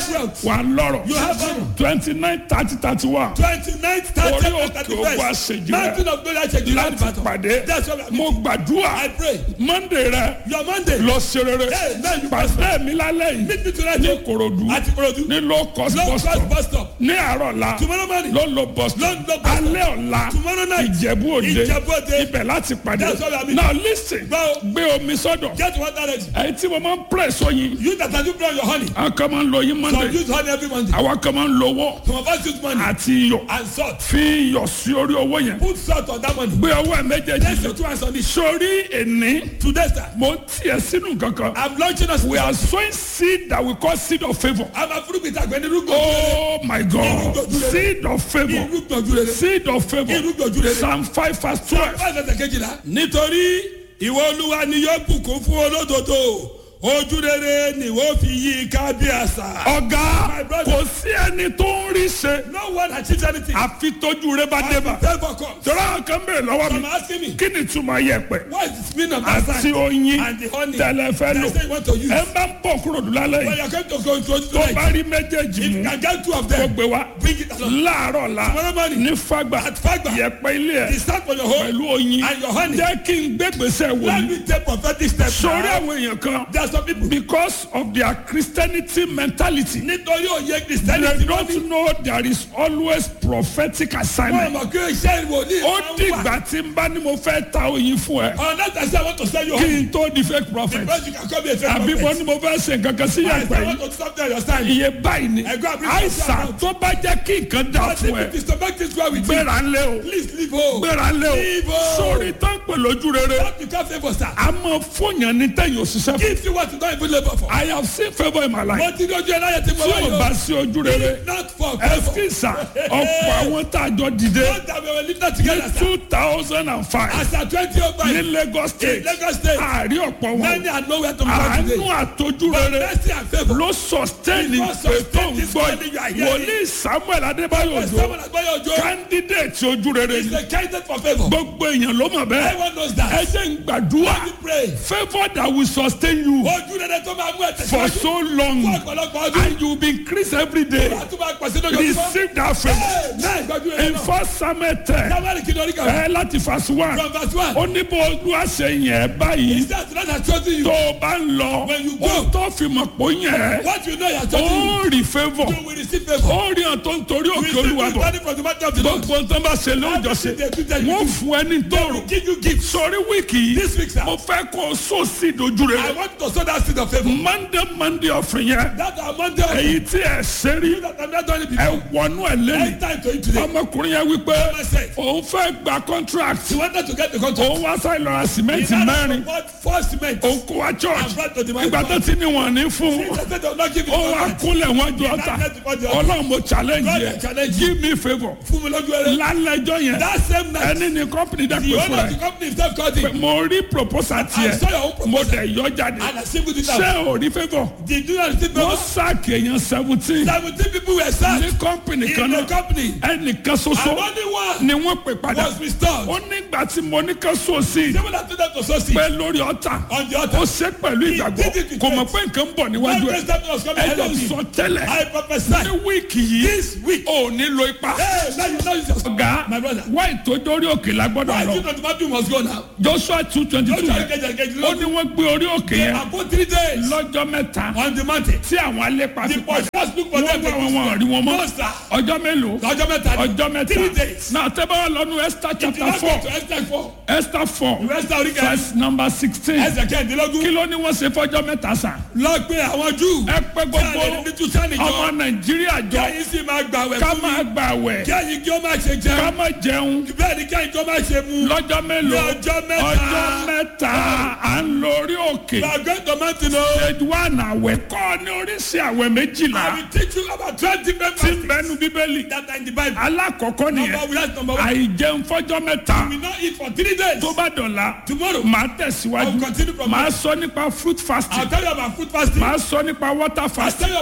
have wealth. wà á lọ́rọ̀ You have honor. twenty nine thirty thirty one Twenty-ninth, Orí thirtieth, òkè and thirty-first. ogun àṣejù rẹ̀. Mountain of glory àṣejù rẹ̀ láti Ìbàdàn. pàdé That's what I'm mo gbàdúrà I pray. monday rẹ Your Monday. lọ ṣe rere Hey, man, you pàṣẹ mi lálẹ́ yìí Meet me tonight. ní korodu Àti Korodu. ní low cost Low bus cost stop bus stop. ní àárọ̀ la Tomorrow morning. ló lo bus stop Ló ń lo bus stop. alẹ́ ọ̀la Tomorrow night. ìjẹ̀bú òde Ìjẹ̀bú Òde. ibẹ̀ láti pàdé That's what I mean. now listen Gbọ́. gbé omi sọ́dọ̀ Get water ready. ẹ̀yin tí mo máa ń press oyin You that are doing your honey. àwọn kan máa ń lo oyin Some monday use honey every Monday. àwọn kan máa ń lo owó Some of us use money àti iyọ̀ and salt. fi iyọ̀ sí orí owó yẹn Put salt on that money. gbé ọwọ́ ẹ̀ méjèèjì Place your two hands on it. sórí èní Today, sir. mo ń tiẹ̀ sínú kankan I'm launching us. we are sowing seed that we call seed of favour I'm a fruit with agbẹni rúgbò. oh my god seed of favour Irúgbò ojú rere. seed of favour Irúgbò ojú rere. psalm five verse twelve. Báyìí lọ́sẹ̀ kejìlá. Nítorí ìwọ olúwa ni yóò bùkún fún olódodo. Ojú rere ni wọ́n fi yí ká bí àṣà. ọ̀gá My brother. kò sí ẹni tó ń rí ṣe No one achieves anything. àfi tójú rẹ bá dé bá. Therefore come. tọ́lá àwọn kan bèrè lọ́wọ́ Some mi are asking me. kí ni túmọ̀ yẹ̀pẹ̀ What is the meaning of that àti sign? oyin And the honey. tẹ̀lẹ̀ fẹ́ lò That's what you want to use. ẹ bá ń bọ̀ kúrò dùn lálẹ́ When yìí you are going to go into tó tonight. bá rí méjèèjì If mú you can get two of kó them. gbé wá Bring it along. láàárọ̀ la Tomorrow morning. ní fagbà At Fagba. yẹ̀pẹ̀ ilé The ẹ̀ start for your home. pẹ̀lú oyin And your honey. jẹ́ kí n gbégbèsè wò Let ni me take prophetic steps. sórí now. àwọn èèyàn kan There are some people. because of their christianity mentality Nítorí òye they Christianity wọ́n ní. don't know there is always prophetic Wọ́n assignment mọ̀ kí iṣẹ́ ìwòlíì ó máa ń wà. dìgbà tí n bá ní mo fẹ́ ta oyin fún ẹ On that I say I want to sell you kí honey. n tó di fake prophet Because you can call me a fake àbí mo prophet. ní mo fẹ́ ṣe nǹkan kan sí I yàgbẹ́ say I yìí want to stop there your stand. iye báyìí ni Ẹ̀gbọ́n àbí àìsàn tó bá jẹ́ kí nǹkan dà But fún if ẹ it is to make things well with you, gbéra ńlẹ̀ o please leave home. gbéra ńlẹ̀ o Leave home. sórí tó ń pè lójú rere What you can't favor sir. a máa fóyàn ní tẹ̀yìn òṣìṣẹ́ fún. Give you what you don't even labor for. I have seen favour in my life Mo ti ní ojú ẹ̀ láyé tí mo tí wá o yóò. bá sí ojú rere Not for favor. ẹsikisa ọ̀pọ̀ àwọn tá a jọ dìde Don't have a little together sir. two thousand and five As at twenty oh ní five. Lagos In state Lagos state. àárí ọ̀pọ̀ wọn Many are nowhere to be found àánú today. àtọ́jú But rere mercy and favour. ló sustain Because ìpè tó sustain ń this gbọ́ morning you are hearing. wòlíì samuel adébáyò òjò Someone has bought your job. candidate ojú rere It's ni a candidate for favour. gbogbo èèyàn ló mọ̀ bẹ́ẹ̀ Everyone knows ẹ that. jẹ́ ń gbàdúrà You pray. favour that will sustain you Ojú rere tó máa mú ẹ̀ for tẹ̀síwájú. so Fún long ọ̀pọ̀lọpọ̀ ọdún. and you will be increase every day Wàá tún máa pàṣẹ lójoojúmọ́. receive that favour Náà ìgbàjú rere in náà. first samuel ten Sábàlì kí lórí kan. ẹ láti verse one From verse one. ó ní bó olúwa ṣe yẹn He báyìí says that has chosen you. tó o bá ń lọ When you go. ó tó fi mọ̀ pé ó yẹn What you know he has chosen you. ó rí favour You will receive favour. ó rí hàn tó ń torí You òkè will olúwa receive bọ̀ money from the matter of the Lord. gbogbo tó ń bá ṣe lóúnjọsẹ They do that. wọ́n fún ẹ ní They tóòrò will give you gifts. sọrí wíìkì This yìí week, sir. mo fẹ́ kó o sọ sí ìdojú I rẹ want to sow that seed of favour. monday monday ọ̀fìn yẹn That amount of èyí tí ẹ ṣe rí that I'm not doing it ẹ before. wọnú ẹ lẹ́nu End time to you today. ọmọkùnrin yẹn wípé Myself. òun fẹ́ gba contract You wanted to get the contract. òun wá sáyé lọ́ra He sìmẹ́ǹtì had mẹ́rin to support four cement. òun kó wa church And brought to the man. ìgbà tó ti ní wọn ní fún He said they will not give you ó wá contract. kúnlẹ̀ wọn jọ ọ̀tà ọlọ́run mo challenge God yẹ challenge give me favour Fún mi lójú ẹrẹ. lálẹ́jọ́ yẹn That same night. ẹni ní company dẹ́ The pé owner fún of the ẹ company himself called him. mo rí proposal I saw your own tiẹ̀ mo proposal. dẹ̀ yọ jáde And I singled it ṣé out. o rí favour Did you not receive wọ́n favour? sáàkì èèyàn seventeen Seventeen people were ní sacked company in kan the náà company. ẹnìkan And ṣoṣo only one ni wọ́n pè padà was restored. ó nígbà tí mo ní ká sọ sí i Someone that told them to sow seed pé lórí ọ̀tà on the ó altar. ṣe pẹ̀lú ìgbàgbọ́ did it with kò mọ̀ faith. pé nǹkan ń bọ̀ One níwájú ẹ̀ president was coming ahead ẹjọ́ of me. sọ tẹ́lẹ̀ I prophesy. ní wíìkì yìí This week. ò ní lo ipa Hey, now you know you just. ọ̀gá My brother. wá ìtòdórí òkè la gbọ́dọ̀ Why lọ you not Matthew must go now? joshua two twenty Don't two try to yẹn get get get ó ní wọ́n gbé orí òkè yẹn About three days lọ́jọ́ mẹ́ta on the mountain. tí àwọn alépa The fi padà first look for wọ́n them. wá wọn wọn rí wọn mọ́ No, sir. ọjọ́ mélòó Ọjọ́ mẹ́ta ni. ọjọ́ mẹ́ta Three days. náà tẹ́ bá wà lọ́nu esther If you chapter not four go to Esther four. esther four Esther orí kẹrin. verse number sixteen Ẹsẹ̀ kẹ́hìndínlógún. kí ló ní wọ́n ṣe fọ́jọ́ mẹ́ta sàn Lọ pé àwọn Júù. ẹ pé gbogbo Kí àlè ní tún sánì ọmọ jọ. nàìjíríà jọ Kẹ́yìn sì máa gbàwẹ̀ ká fún máa mi. gbà wẹ̀ Kẹ́yìn kí ó má ṣe ká jẹun. máa jẹun Bẹ́ẹ̀ ni kẹ́yìn kí ó má ṣe mu. lọ́jọ́ mélòó Ní ọjọ́ mẹ́ta. ọjọ́ mẹ́ta à ń lọ orí òkè We are going to mountain o. stage one àwẹ̀ kọ́ ní oríṣi àwẹ̀ méjìlá I will teach you about twenty tí members ń bẹnu bíbélì that are in the Bible. alákọ̀ọ́kọ́ Number nìyẹn one, that's number one. àìjẹun fọ́jọ́ mẹ́ta We not eat for three days. tó bá dọ̀la Tomorrow, màá tẹ̀síwájú I will continue from màá there. sọ nípa fruit I'll fasting tell you about food fasting. màá sọ nípa water I'll fasting tell you about water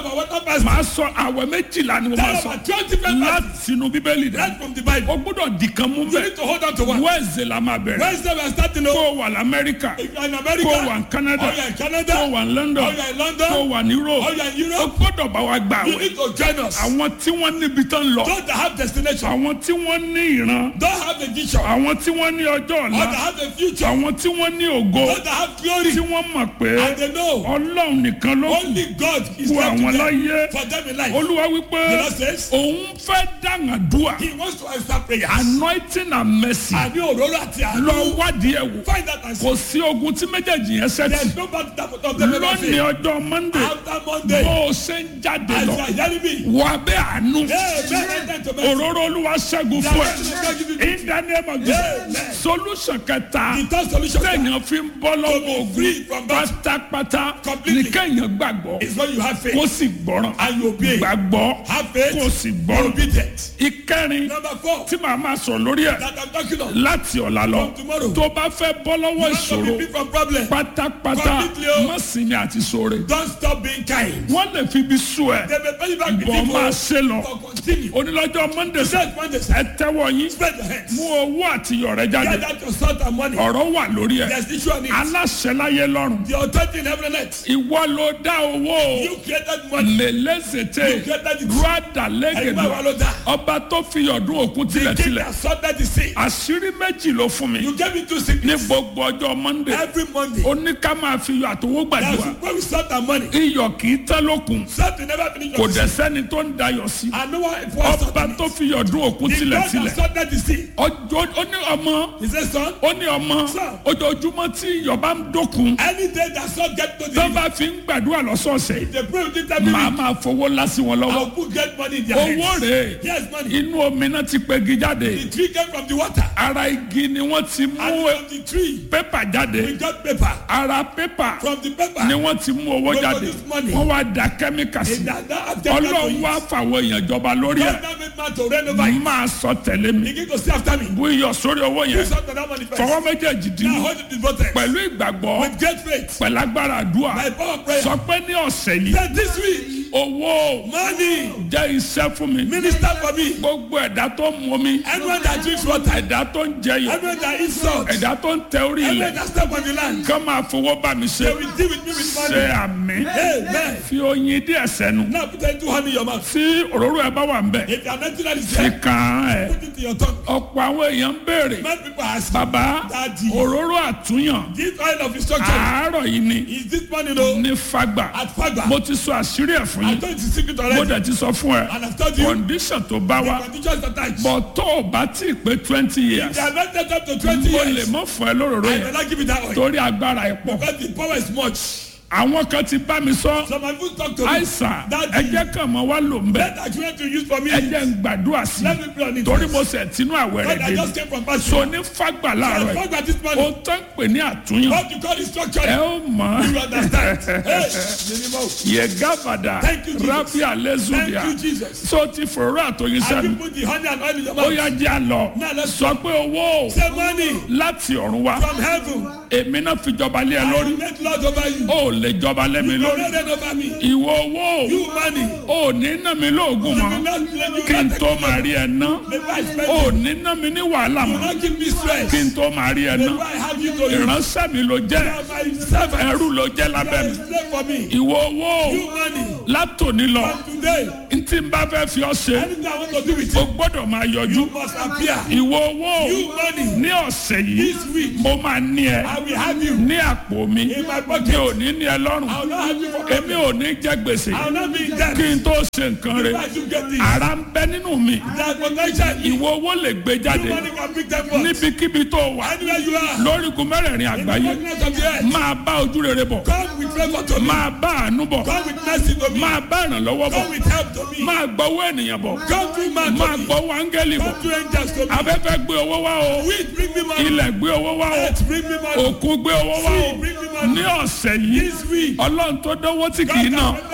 fasting. màá sọ àwẹ̀ méjìlá ni mo máa There are sọ about twelve different fastings. láti inú bíbélì dẹ Right from the Bible. o gbọ́dọ̀ dìkan mú You bẹ́ẹ̀ need to hold on to one. wẹ́ẹ̀sì la máa bẹ̀rẹ̀ Wednesday we are starting kó o. o wà lamẹ́ríkà If you are in kó America. o wà ní Canada Or you are in kó o Canada. wà ní London Or you are in London. kó o wà ní Europe Or you are in o Europe. gbọ́dọ̀ bá wa gbà You wẹ̀ need to join us. àwọn tí wọ́n níbi tán lọ Those that have destination. àwọn tí wọ́n ní ìran Don't have a vision. àwọn tí wọ́n ní ọjọ́ Or ọ̀la that have a future. àwọn tí wọ́n ní ògo Those that have glory. tí wọ́n mọ̀ pé And they know ọlọ́run nìkan ló kù only God is fún left to àwọn them. láyé For them in life. olúwa wípé The Lord says. òun fẹ́ dàngàdúà He wants to answer prayers. anointing and mercy Àní òróró àti lọ àánú. wádìí ẹ̀ wò Find that and see. kò sí ogun tí méjèèjì yẹn There sẹ́tì is no battle that of them ever lónìí fail. ọjọ́ monday After Monday. bó o ṣe ń jáde As lọ you are hearing me. wà bẹ́ẹ̀ àánú Hey, man, enter to mercy. òróró olúwa ṣẹ́gun fún ẹ in the name of Amen. Jesus solution kẹta The third solution téèyàn fi ń bọ́ lọ́wọ́ free ogun from battle. pátápátá ní Completely. kéèyàn gbàgbọ́ is when you have faith kó sì gbọ́ràn and you obey. gbàgbọ́ Have faith. kó sì Be gbọ́ràn obedient. ìkẹrin Number four. tí màá máa sọ lórí ẹ̀ That I'm talking of. láti ọ̀la lọ From tomorrow. tó bá fẹ́ bọ́ lọ́wọ́ You want to ìṣòro be free from problem. pátápátá Completely o. má sinmi àti sóore Don't stop being kind. wọ́n lè fi ibi sú ẹ They may pay you back the bọ́ máa people. ṣe lọ But continue. onílọ́jọ́ monday Set Monday. ẹ tẹ́wọ́ yín Spread your hands. mú owó àti iyọ̀ rẹ jáde Get out your salt and money. ọ̀rọ̀ wà lórí ẹ̀ There's issue on it. aláṣẹ láyé lọ́rùn The authority in heaven and earth. ìwọ ló dá owó You created money. lélẹ́sẹ̀tẹ̀ You created it. rádà Ẹgbẹ́ wa lẹ́gẹ̀dọ̀ ló dá. ọba tó fi ọdún òkun The king tilẹ̀tilẹ̀ that sorted the sea. àṣírí méjì ló fún mi You gave it to ní sickness. gbogbo ọjọ́ monday Every Monday. ó ní ká máa fi iyọ̀ àtowó That's gbàdúrà when we sort our money. iyọ̀ kì í tán lókun Salt will never finish kò your dẹ̀ sẹ́ni tó ń dayọ̀ sí And no one was ọba tó fi ọdún òkun The God tilẹ̀tilẹ̀ that sorted the sea. ọjọ́ ó ní ọmọ He said, son, ó ní ọmọ Sir. ojoojúmọ́ tí iyọ̀ bá ń dókun any day that salt get to the tó bá fi ń gbàdúrà lọ́sọ̀ọ̀sẹ̀ they pray with it every màá week. máa fowó lásì wọn lọ́wọ́ I'll put get money in their owó hands. rèé Yes, money. inú omi náà ti pegi jáde The tree came from the water. ara igi ni wọ́n ti mú And from the tree, pépà jáde we got paper. ara pépà From the paper, ni wọ́n ti mú owó We jáde produce money. wọ́n wá da kẹ́míkà sí in that, that have taken ọlọ́run wá fàwọn èèyàn jọba lórí ẹ̀ God now made man to reign over it. máa sọ tẹ̀lé mi Begin to see after me. bú iyọ̀ sórí owó yẹn Put salt on that money first. fọwọ́ méjèèjì dín Now hold it in both hands. pẹ̀lú ìgbàgbọ́ With great faith. pẹ̀lú agbára àdúrà By power of prayer. sọ pé ní ọ̀sẹ̀ yìí Then this week, owó money, jẹ́ iṣẹ́ fún mi minister for me. gbogbo ẹ̀dá tó ń mu mi Anyone that drinks water, ẹ̀dá tó ń jẹyọ anyone that eats salt, ẹ̀dá tó ń tẹ orí anyone ilẹ̀ that step on the land, kán máa fowó bá mi ṣe they will deal with me with ṣe money. àmì Amen. fi oyin díẹ̀ sẹ́nu Now put into honey in your mouth. tí òróró ẹ bá wà ń bẹ̀ If you are not that is fi there, kàn án ẹ̀ put it in your tongue. ọ̀pọ̀ àwọn èèyàn ń béèrè Many people ask, bàbá Daddy. òróró àtúnyàn this oil of instruction, àárọ̀ yìí ni is this money no? ní fagbà At Fagba. mo ti sọ àṣírí ẹ̀ fún I yín told you the secret mo already. dẹ̀ ti sọ fún ẹ And I've told you, condition tó bá the wa conditions attached. bọ̀ tó o bá tí ì pé twenty years They are not set up to 20 mo lè years. mọ́ fún ẹ lóróró I yẹn will not give it that way. torí agbára ẹ̀ pọ̀ Because the power is much. àwọn kan ti bá mi sọ So my food talk to me. àìsàn Daddy. ẹjẹ kan mọ wá lò ń bẹ Let that you want to use for me. ẹjẹ ń gbàdúrà sí Let me pray on it. torí mo sẹ̀ tínú àwẹ̀ rẹ̀ God, I dé just came from past. so ní fagbà I láàárọ̀ yìí Fagba this o money. tán pè ní àtúnyàn What you call instruction. ẹ ó mọ̀ You understand? Hey, minimum. yẹ gábàdà Thank you, Jesus. rábì àlẹ́zùbíà Thank you, Jesus. so ti fòrò àtòyìn Have you sẹ́nu put the honey and oil in your ó mouth? yá jẹ́ àlọ́ Now let's sọ pé owó Say money láti ọ̀run wá from heaven. èmi náà fi jọba lé ẹ I lórí will make Lord over you. ó lè jọba lé mi You will lórí not reign over me. ìwọ owó You money. ò ní ná mi lóògùn You mọ́ will not let you kí n not tó take máa rí ẹ ná Maybe I spend ò it. ní ná mi ní wàhálà You will mọ́ not give me stress. kí n tó máa rí ẹ ná Maybe I have you to you. ìránṣẹ́ mi ló jẹ́ You are my servant. ẹrú ló jẹ́ You lábẹ́ are mi a slave for me. ìwọ owó You money. látòní lọ From today, ntí n bá fẹ́ fi ọ ṣe anything I want to do with o you, gbọ́dọ̀ máa yọjú you must appear. ìwọ owó You money. ní ọ̀sẹ̀ yìí This week, mo máa ní ẹ I will have you ní àpò mi in my mi pocket. ò ní ní ẹ lọ́rùn I will not have you for èmi ò ní jẹ gbèsè I will not be in debt. kí n tó ṣe nǹkan rẹ Why you get this? ara ń bẹ nínú mi That potential in you. ìwọ owó lè gbé jáde Money can pick them up. níbikíbi tó wà Anywhere you are. lórígun mẹ́rẹ̀ẹ̀rin In the àgbáyé darkness of the earth. máa bá ojú rere bọ̀ Come with favor to me. máa bá àánú bọ̀ Come with mercy to me. máa bá ìrànlọ́wọ́ bọ̀ Come with help to me. máa gbọ́wọ́ ènìyàn bọ̀ Come through man máa to me. gbọ́wọ́ áńgẹ́lì bọ̀ Come through angels to me. afẹ́fẹ́ gbé owó wá o Wind bring me money. ilẹ̀ gbé owó wá o Earth bring me money. òkun gbé owó wá o Sea bring me money. ní ọ̀sẹ̀ yìí This week. ọlọ́run tó dánwó tí kì í God náà can remember money that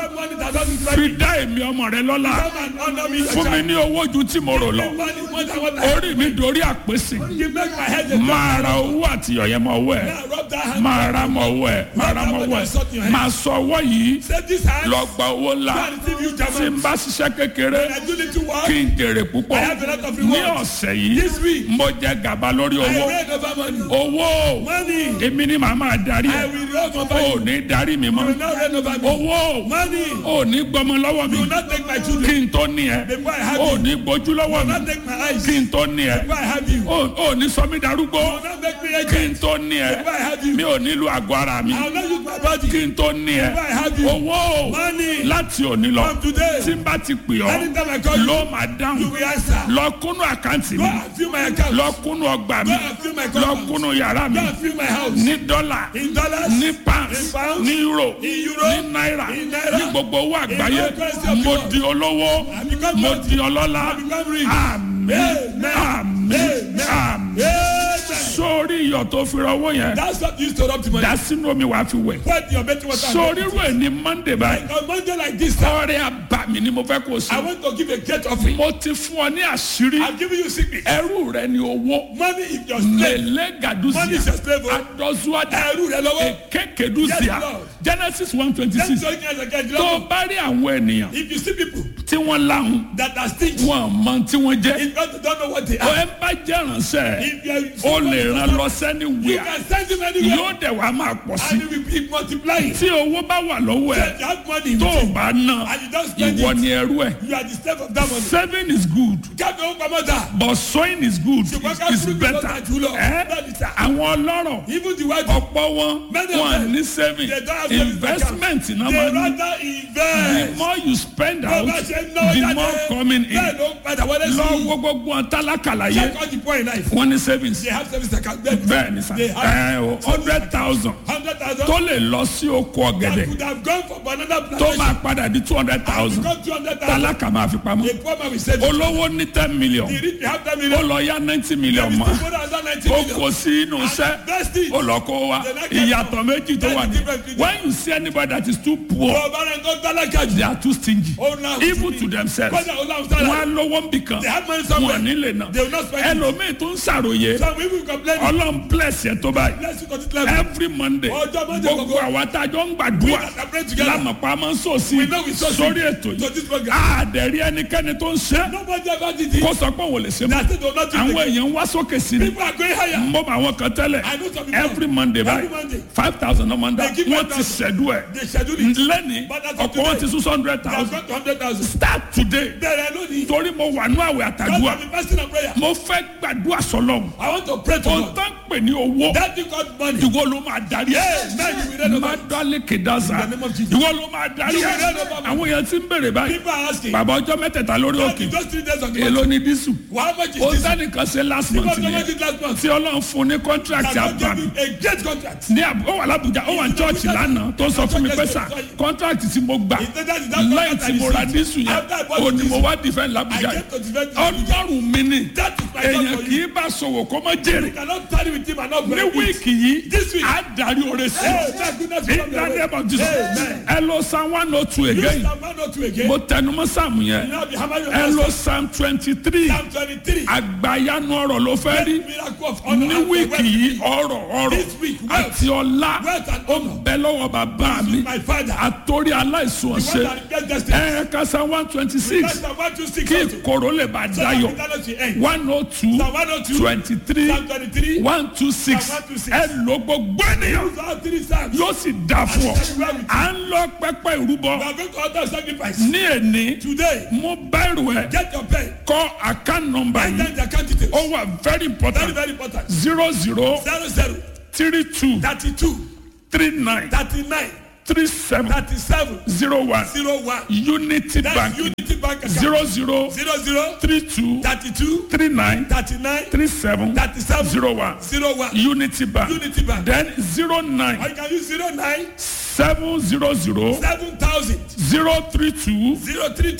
and not with fi money. dá èmi ọmọ rẹ lọ́la Come and honor me. fún mi ní owó ju tí mo rò lọ Give money more than what I have. orí mi dorí àpèsè You make my head a máa ra owó àti ọ̀yẹ́ mọ owó ẹ̀ Now rub that hand. máa ra mọ owó ẹ̀ máa ra mọ owó ẹ̀ máa sọ ọwọ́ yìí Set this hand. lọ gba owó ńlá Go and receive you tí n German. bá ṣiṣẹ́ kékeré I do little work. kí n jèrè púpọ̀ I have a lot of ní rewards. ọ̀sẹ̀ yìí This week. mo jẹ gàba lórí I owó reign over money. owó Money. èmi ni màá máa darí I ẹ̀ will reign over ò you. ní darí mi You will mọ́ not reign over me. owó Money. ò ní gbọmọ lọ́wọ́ mi You will not take my kí children. n tó ní ẹ Before I have ò you. ní gbójú lọ́wọ́ You will mi not take my eyes. kí n tó ní ẹ Before I have you. You ò ò ní sọ mí darúgbó will not make me kí agent. n tó ní ẹ Before I have you. mi ò nílò àgọ́ ara mi I will not use my body. kí n tó ní ẹ Before I have you. owó Money. láti òní lọ From today. tí n bá ti pè ọ́ Anytime I call you. ló máa You dáhùn will answer. lọ kúnnú àkáǹtì Go mi and fill my account. lọ kúnnú ọgbà mi Go and fill my lọ compound. kúnnú yàrá mi Go and fill my house. ní dọ́là In dollars. ní pounds In pounds. ní euro In euro. ní náírà In naira. ní gbogbo owó àgbáyé all currency of the mo world. di olówó I become mo wealthy. di ọlọ́lá I become rich. àmín Amen. àmín Amen. àmín Amen. sórí iyọ̀ tó fi rọwọ́ yẹn That's what you used to rub to money. dá sínú omi wàá fi wẹ̀ Put your betting water. sórí rú ẹ̀ ní monday báyìí On Monday like this, sir, ọrẹ àbàmì ni mo fẹ́ kó o I sí want to give a great offering. mo ti fún ọ ní àṣírí I'm giving you secret. ẹrú rẹ ni owó Money if your slave. lele Money is gaduzia your slave. oh. adọ́síwájà Ẹrú rẹ lọ́wọ́. ekekeduzia Yes, Lord. genesis one twenty Let's six go again again. tó o bá rí àwọn ènìyàn If you see people tí wọ́n láhùn that are stingy, wọn mọ tí wọ́n jẹ́ if God don't know what they ọ are, ẹ bá jẹ́ ránṣẹ́ if you are o lè ràn lọ you sẹ́ni wíà can send him anywhere yóò dẹ̀ wá máa pọ̀ sí and it will be multiplying. tí owó bá wà lọ́wọ́ ẹ̀ If you have money, tó o bá ná and you don't spend ìwọ it, ni ẹrú ẹ̀ you are the slave of that money. saving is good Káfíń ó pamọ́ dà. but sowing is good Ṣùgbọ́n ká is fún mi better lọ́jà jùlọ. ẹ́ Bẹ́ẹ̀ ni sà. àwọn ọlọ́rọ̀ Even the white ọ̀pọ̀ wọn Many of wọn them, ní saving they don't have savings investment náà they máa ní rather the invest. more you spend Bó out bá ṣe ń náwó the jáde, more coming in bẹ́ẹ̀ ló ń padà wọlé sí lọ i. wo gbogbo wọn tálákàlà yẹ Check all the poor in life. wọn ní savings They have service account. Bẹ́ẹ̀ bẹ́ẹ̀ ni sà They have ẹ o hundred thousand hundred thousand. tó lè lọ sí oko That ọ̀gẹ̀dẹ̀ could have gone for banana tó plantation. máa padà di two hundred thousand Become two hundred thousand. tálákà máa fi pamọ́ A poor man will save it. olówó ní ten million The rich will have ten ó million. lọ yá ninety million The mọ́ poor has ninety ó million. kó sí inú iṣẹ́ Invest it. ó lọ kó wa ìyàtọ̀ méjì tó wà ní when you see anybody that is too poor Bọ̀ọ̀bá rẹ̀ tó tálákà jù. they are too stingy Ó ná even to themselves Kọ́dà ó láwùjọ wọn sára. á lówó ń bì kan They have money somewhere. wọn nílé náà They will not spend it. ẹlòmíì tó ń ṣàròyé Some people complain. ọlọ́run bless yẹn tó báyìí Bless you to this level. every monday Ọjọ́ Monday gbogbo gbogbo. àwa tá a jọ ń We gbàdúrà that are praying together. lámàpá máa ń sòsì We know we sow seed sórí ètò to yìí this program. àdẹ̀rí ẹnikẹ́ni tó ń ṣe Nobody ever did it. kó sọ pé òun ò lè ṣe mọ́ That's it. They will not do it. àwọn again. èèyàn ń wá sókè sí ni People are going higher. mo mọ àwọn kan tẹ́lẹ̀ I know some people. every monday Every báyìí Monday. five thousand ọmọ ndá They give wọ́n ti 5,000. ṣẹ̀dú ẹ̀ They schedule it. lẹ́ni But as of ọ̀pọ̀ wọn ti today, sún hundred They have thousand got to hundred thousand. start today Bẹ̀rẹ̀ lónìí. torí mo wà ní àwẹ̀ God àtàdúrà have been fasting and prayer. mo fẹ́ gbàdúrà sọlọ́m I want to pray to ohun God. tó ń pè ní owó That thing called money. ìwọ ló máa darí ẹ̀ Yes, man, you will read má about it. dálé kèdázà In the name of Jesus. ìwọ ló máa darí You will ẹ̀ read about it. àwọn èèyàn ti ń bèrè báyìí People are asking. bàbá ọjọ́ mẹ́tẹ̀ẹ̀ta lórí God, òkè in those three days of the èló month. ni dísù How much is ó this? sẹ́nìkan ṣe last month Because nìyẹn God did last month. tí ọlọ́run fún ní contract God gave àbàmì him a great contract. ní àbú ó wà lábùjá ó wà ní church lánàá tó sọ fún mi pé sà contract tí mo gbà He said that is that lẹ́yìn contract tí mo I ra received. dísù yẹn After I bought ó ní the mo diesel, wá defend I lábùjá came to defend yìí you. ọlọ́run mi ni That is my God èèyàn for kì you. í bá sọ̀wọ́ kó má jèrè You cannot tarry with him and not ní break it. wíìkì yìí This week. á darí oore sí Hey, thank goodness for in the name of Jesus Amen. ẹ lọ psalm one oh two You again Psalm 102 again. mo tẹnumọ́ sáàmù yẹn You now be hammer your ẹ master. lọ psalm twenty three Psalm 23. àgbàyanu ọ̀rọ̀ ló fẹ́ rí Miracle of honor ní and wíìkì wealth. yìí ọ̀rọ̀ ọ̀rọ̀ This week, wealth. àti ọlá Wealth and ó honor. bẹ lọ́wọ́ bàbá mi My father. àtòrí aláìsàn The one ọ̀sẹ̀ that gets destiny. ẹ kásá one twenty six That's Psalm 126 kí also. ìkòrò lè bá So that dayọ̀ eternity end. one oh two Psalm 102. twenty three Psalm 23. one two six Psalm 126. ẹ ló gbogbo ènìyàn Those are three Psalms. yóò sì dà fún ọ And well with you. à ń lọ pẹpẹ ìrúbọ We are going to order sacrifice. ní èní Today, mo bẹ̀rù ẹ get your pen. kọ account number Write yìí down the account details. ó wà very Very, important very important. zero zero Zero zero three two thirty-two three nine thirty-nine three seven thirty-seven zero one zero one. unity That's bank Unity Bank account. zero zero Zero zero three two thirty-two three nine thirty-nine three seven thirty-seven zero one zero one. unity bank Unity Bank. then zero Or nine you can use zero nine seven zero zero seven thousand zero three two zero three two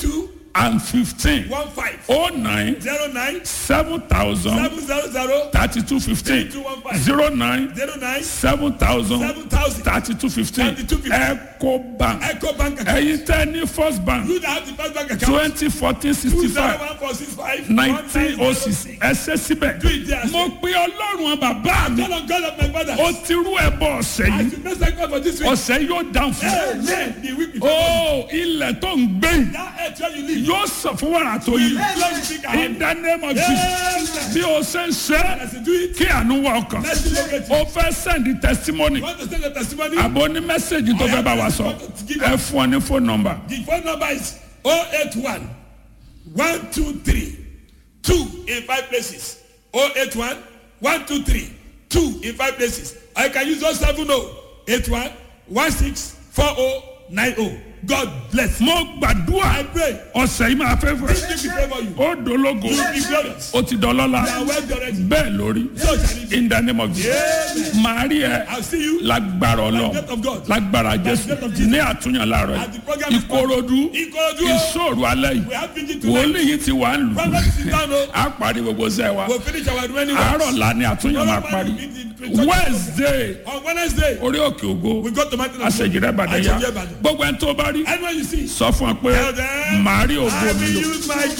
and fifteen one five oh nine zero nine seven thousand seven zero zero thirty two fifteen zero nine zero nine seven thousand seven thousand thirty two fifteen 3215. eco bank Eco Bank account. ẹ̀yin tẹ́ ní first bank You that have the first bank account. twenty fourteen Two sixty zero five one four six five nineteen oh six ẹsẹ̀ síbẹ̀ Do it there. mo pe ọlọ́run bàbá mi Call on God of my father. ó ti rú ẹbọ ọ̀sẹ̀ I yìí should bless thank God for this week. ọ̀sẹ̀ yóò dáhùn fún mi. Amen. The week before. ó ilẹ̀ tó ń gbé yìí That earth where you live. yóò sọ fún wàrà tó yìí Lord, you think I in the name of Jesus bí o ṣe ń ṣe As you do it, kí àánú wọ ọkàn let's locate you. o fẹ́ send testimony You want to send your testimony? àbò ní mẹ́sẹ̀gì tó fẹ́ bá wa sọ ẹ fún ọ ní phone number The phone number is 081 123 2 in 5 places. 081 123 2 in 5 places. I can use 070 81 16 4090. God bless. mo gbàdúrà I pray. ọ̀sẹ̀ yìí máa fẹ́ fẹ́ This will be favor you. ó dológo You will be glorious. ó ti dọlọ́la You are well directed. bẹ́ẹ̀ lórí So shall it be. in the name of Jesus màá rí ẹ I'll see you lágbára by the ọlọ death of God. lágbára jésù death of Jesus. ní àtúnyàn láàárọ̀ At the yìí program is ìkòròdú Ikorodu. ìṣòro alẹ́ yìí We have vigil tonight. wòlíì yìí ti wà ń lù Prophet sit down. oh. á parí gbogbo sẹ́ wa We'll finish our remaining works. àárọ̀ la ni àtúnyàn máa parí wednesday On Wednesday, orí òkè ògo we go to Mountain of àṣejìrẹ́ ìbàdàn yá Àṣejìrẹ́ Ìbàdàn. gbogbo ẹni tó bá rí Anyone you see, sọ fún ọ pé Tell them, màá rí ògo I mi will lò use my